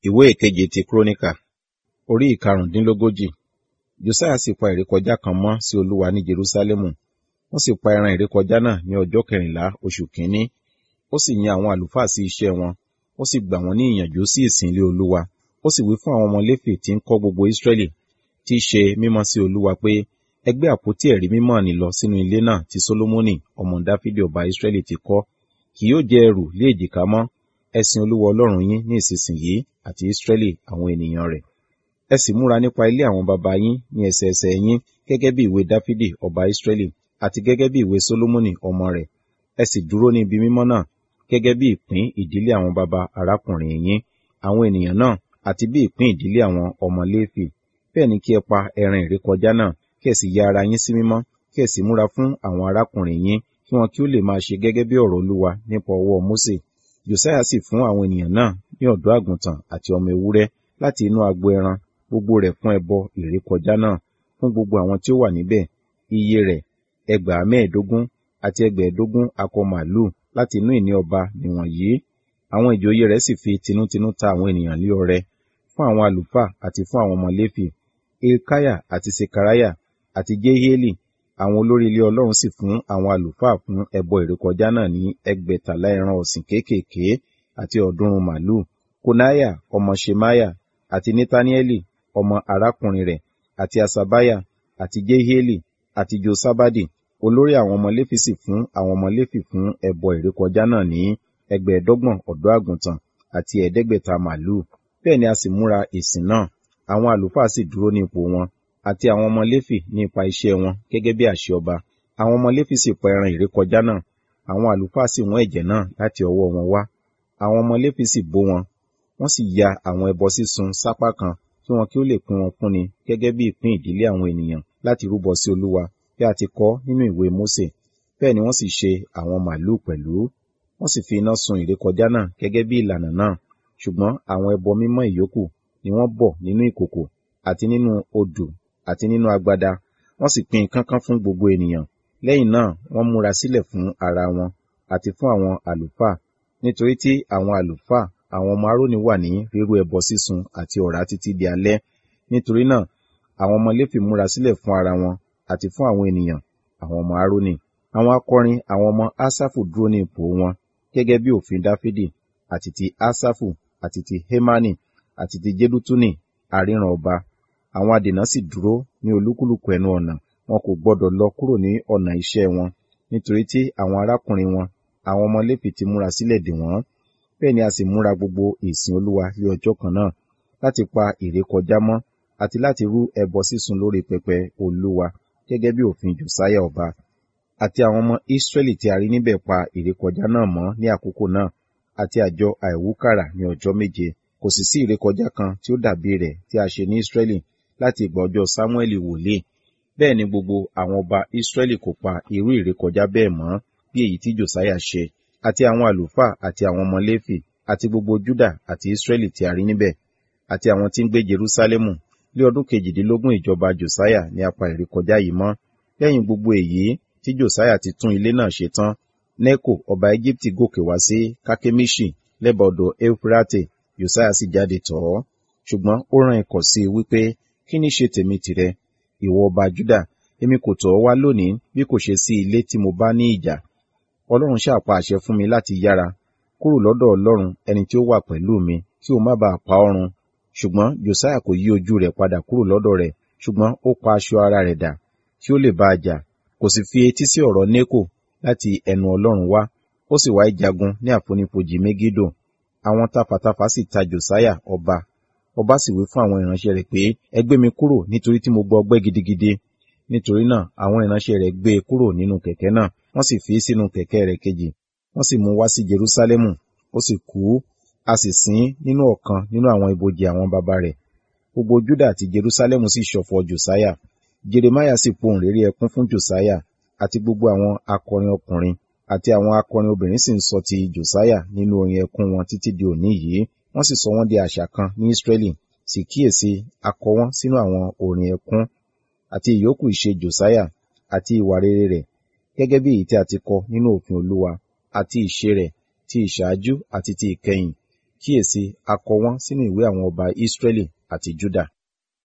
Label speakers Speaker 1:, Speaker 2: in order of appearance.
Speaker 1: ìwé ìkeje ti kúrónìkà orí ìkarùndínlógójì josiah sì pa ìrékọjá kan mọ́ sí olúwa ní jerúsálẹ́mù wọ́n sì pa ẹran ìrékọjá náà ní ọjọ́ kẹrìnlá oṣù kínní ó sì yan àwọn àlùfáà sí iṣẹ́ wọn ó sì gbà wọ́n ní ìyànjú sí ìsìn ilé olúwa ó sì wí fún àwọn ọmọ léfì tí ń kọ́ gbogbo ísírẹ́lì tí í ṣe mímọ́ sí olúwa pé ẹ gbé àpótí ẹ̀rí mímọ́ nì lọ sínú ilé náà tí sólómọ́nì ọmọ dáfídì ọba ísírẹ́lì ti kọ́ kì yóò jẹ́ ẹrù lé èjìká mọ́ ẹ sìn olúwa ọlọ́run yín ní ìsinsìnyí àti ísírẹ́lì àwọn ènìyàn rẹ̀ ẹ sì múra nípa ilé àwọn baba yín ní ẹsẹẹsẹ yín gẹ́gẹ́ bí ìwé dáfídì ọba ísírẹ́lì àti gẹ́gẹ́ bí ìwé sólómọ́nì ọmọ rẹ̀ ẹ sì dúró ní ibi mímọ́ náà gẹ́gẹ́ bí ìpín ìdílé àwọn baba arákùnrin yín àwọn ènìyàn náà àti bí ìpín ìdílé àwọn ọmọ léfì bẹ́ẹ̀ ni kí ẹ pa ẹran ìrékọjá náà kí ẹ sì ya ara yín sí mímọ́ kí ẹ sì múra fún àwọn arákùnrin yín kí wọn kí ó lè máa ṣe gẹ́gẹ́ bí ọ̀rọ̀ olúwa nípa ọwọ́ mósè josiah sì fún àwọn ènìyàn náà ní ọ̀dọ́ àgùntàn àti ọmọ ewúrẹ́ láti inú agbo ẹran gbogbo rẹ̀ fún ẹbọ ìrékọjá náà fún gbogbo àwọn tí ó wà níbẹ̀ iye rẹ̀ ẹgbàá mẹ́ẹ̀ẹ́dógún àti ẹgbẹ̀ẹ́dógún akọ màálù láti inú ìní ọba nìwọ̀nyí àwọn ìjòyè rẹ̀ sì fi tinútinú ta àwọn ènìyàn lé ọrẹ fún àwọn àlùfáà àti fún àwọn ọmọ léfì ilkaya àti sekaraya àti jehieli àwọn olórí ilé ọlọ́run sì fún àwọn àlùfáà fún ẹbọ ìrékọjá náà ní ẹgbẹ̀tàlá ẹran ọ̀sìn kéékèèké àti ọ̀ọ́dúnrún màálù konaya ọmọ shemaya àti netanieli ọmọ arákùnrin rẹ̀ àti asabaya àti jehieli àti josabadi olórí àwọn ọmọ léfì sì fún àwọn ọmọ léfì fún ẹbọ ìrékọjá náà ní ẹgbẹ̀ẹ́dọ́gbọ̀n ọ̀dọ́ àgùntàn àti ẹ̀ẹ́dẹ́gbẹ̀ta màálù bẹ́ẹ̀ ni a sì múra ìsìn náà àwọn àlùfáà sì dúró ní ipò wọn àti àwọn ọmọ léfì ní ipa iṣẹ́ wọn gẹ́gẹ́ bí àṣẹ ọba àwọn ọmọ léfì sì pa ẹran ìrékọjá náà àwọn àlùfáà sì wọ́n ẹ̀jẹ̀ náà láti ọwọ́ wọn wá àwọn ọmọ léfì sì bó wọn wọ́n sì ya àwọn ẹbọ sísun sápá kan kí wọn kí ó lè pín wọn fúnni gẹ́gẹ́ bí ìpín ìdílé àwọn ènìyàn láti rúbọ sí olúwa bí a ti kọ nínú ìwé mósè bẹ́ẹ̀ ni wọ́n sì ṣe àwọn màálù pẹ̀lú wọ́n sì fi iná sun ìrékọjá náà gẹ́gẹ́ bí ìlànà náà ṣùgbọ́n àwọn ẹbọ mímọ́ ìyókù ni wọ́n bọ̀ nínú ìkòkò àti nínú odò àti nínú agbada wọ́n sì pín kánkán fún gbogbo ènìyàn lẹ́yìn náà wọ́n múra sílẹ̀ fún ara wọn àti fún àwọn àlùfáà nítorí tí àwọn àlùfáà àwọn ọmọ aróni wà ní rírú ẹbọ sísun àti ọ̀rá títí di alẹ́ nítorí náà àwọn ọmọ léfì múra sílẹ̀ fún ara wọn àti fún àwọn ènìyàn àwọn ọmọ aróni àwọn akọrin àwọn ọmọ asafu dúró ní ipò wọn gẹ́gẹ́ bí òfin dáfídì àti ti asafu àti ti hemani àti ti jedutuni àríran ọba àwọn adènà sì dúró ní olúkúlùkù ẹnu ọ̀nà wọn kò gbọdọ̀ lọ kúrò ní ọ̀nà iṣẹ́ wọn nítorí tí àwọn arákùnrin wọn àwọn ọmọ léfì ti múra sílẹ̀ dè wọ́n bẹ́ẹ̀ ni a sì múra gbogbo ìsìn olúwa lé ọjọ́ kan náà láti pa ìrékọjá mọ́ àti láti rú ẹbọ sísun lórí pẹpẹ olúwa gẹ́gẹ́ bí òfin josiah ọba àti àwọn ọmọ israẹli tí a rí níbẹ̀ pa ìrékọjá náà mọ́ ní àkókò náà àti àjọ àìwúkàrà ní ọjọ́ méje kò sì sí ìrékọjá kan tí ó dàbí rẹ̀ tí a ṣe ní israẹli láti ìgbà ọjọ́ samuel wòlíì bẹ́ẹ̀ ni gbogbo àwọn ọba israẹli kò pa irú ìrékọjá bẹ́ẹ̀ mọ́ bí èyí tí josiah ṣe àti àwọn àlùfáà àti àwọn ọmọ léfì àti gbogbo juda àti israẹli tí a rí níbẹ̀ àti àwọn tí ń gbé jerusalemu ní ọdún kejìdínlógún ìjọba josiah ní apá ìrékọjá yìí mọ́ lẹ́yìn gbogbo èyí tí josiah ti tún ilé náà ṣe tán neko ọba egypti gòkè wá sí kakemishi lẹ́bàá odò eufrate josiah sì jáde tọ̀ ọ́ ṣùgbọ́n ó rán ikọ̀ sí i wípé kí ní ṣe tèmi tìrẹ ìwọ ọba juda èmi kò tọ̀ ọ́ wá lónìí bí kò ṣe sí ilé tí mo bá ní ìjà ọlọ́run ṣàpá àṣẹ fún mi láti yára kúrò lọ́dọ̀ ọlọ́run ẹni tí ó wà pẹ̀lú mi kí o má bàa pa ọ́ run ṣùgbọ́n josiah kò yí ojú rẹ̀ padà kúrò lọ́dọ̀ rẹ̀ ṣùgbọ́n ó pa aṣọ ara rẹ̀ dà kí ó lè bá a jà kò sì fi etí sí ọ̀rọ̀ neko láti ẹnu ọlọ́run wá ó sì wá ìjagun ní àfonífojì megido àwọn tafàtafà sì ta josiah ọba ọba sì wí fún àwọn ìránṣẹ́ rẹ̀ pé ẹ gbé mi kúrò nítorí tí mo gbọ́ ọgbẹ́ gidigidi nítorí náà àwọn ìránṣẹ́ rẹ̀ gbé e kúrò nínú kẹ̀kẹ́ náà wọ́n sì fi sínú kẹ̀kẹ́ rẹ̀ kejì wọ́n sì mú wá sí jerusalemu ó sì kú a sì sin nínú ọ̀kan nínú àwọn ibojì àwọn baba rẹ̀ gbogbo juda àti jerusalemu sì ṣọ̀fọ̀ josiah jeremiah sì pohùn réré ẹkún fún josiah àti gbogbo àwọn akọrin ọkùnrin àti àwọn akọrin obìnrin sì ń sọ ti josiah nínú orin ẹkún wọn títí di òní yìí wọ́n sì sọ wọ́n di àṣà kan ní israeli sì kíyèsí akọ wọn sínú àwọn orin ẹkún àti ìyókù ìṣe josiah àti ìwà rere rẹ̀ gẹ́gẹ́ bí èyí tí a ti kọ nínú òfin olúwa àti ìṣe rẹ̀ ti ìṣáájú àti ti ìkẹyìn kíyèsí a kọ wọ́n sínú ìwé àwọn ọba Israẹli àti Juda.